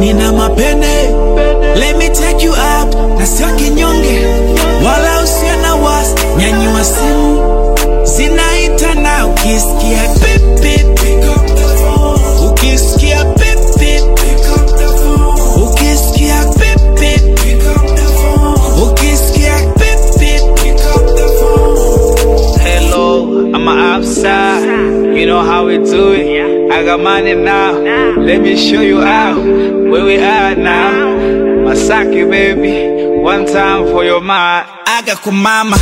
nina mapene let me take you out na sio kinyonge wala usio na wasi nyanyua simu zinaita na ukisikia pip, pip, pick up the phone. ukisikia pip, pip, pick up the phone. ukisikia pip, pip, pick up the phone. ukisikia pip, pip, pick up the phone. Hello, I'm outside. You know how we do it. I got money now. Let me show you out where we are now. Masaki, baby. One time for your mind. aga kumama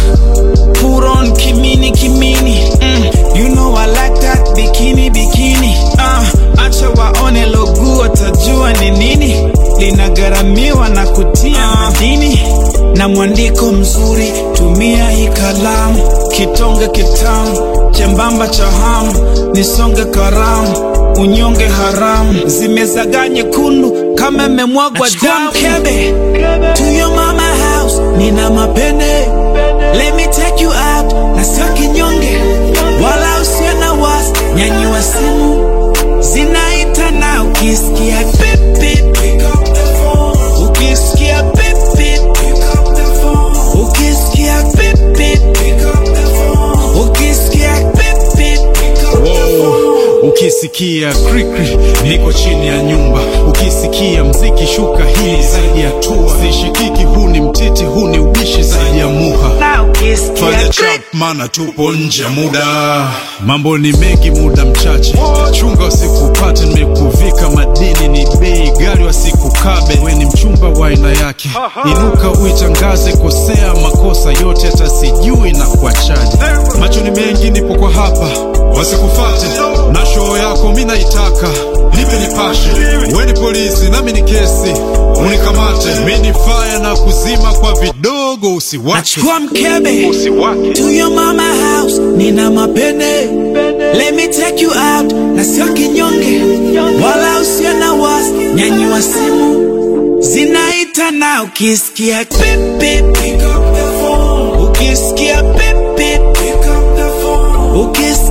put on kimini kimini mm, you know I like that bikini bikini uh, acha waone logu watajua ni nini linagharamiwa na kutia madini na mwandiko mzuri tumia hii kalamu kitonge kitamu chembamba cha hamu nisonge karamu unyonge haramu zimezagaa nyekundu kama imemwagwa damu mkebe to your mama house nina mapene let me take you out na sio kinyonge wala usio na wasi nyanyua simu zinaita na ukisikia pip, pip, pick up the phone. ukisikia pip, pip, pick up the phone. ukisikia pip, pip, pick up the phone. ukisikia pip, pip, pick up the phone. Ukisikia krikri niko chini ya nyumba, ukisikia mziki shuka hii zaidi ya tua, sishikiki huu ni mtiti, huu ni ubishi zaidi ya muha. na ukisikia Fanya click, chap mana tupo nje ya muda, mambo ni mengi, muda mchache, chunga usikupate, nimekuvika madini ni bei gari, wasikukabe, we ni mchumba wa aina yake, inuka uitangaze, kosea makosa yote, hata sijui na kuachaje, macho ni mengi, nipo kwa hapa, wasikufate na show yako mi naitaka, nipe nipashe, we ni polisi nami ni kesi, unikamate, mi ni fire na kuzima kwa vidogo, usiwache nachukua mkebe usiwake to your mama house nina mapene let me take you out na sio kinyonge wala usio na wasi nyanyua simu zinaita na ukisikia pip, pip, pick up the phone. ukisikia pip, pip, pick up the phone. ukisikia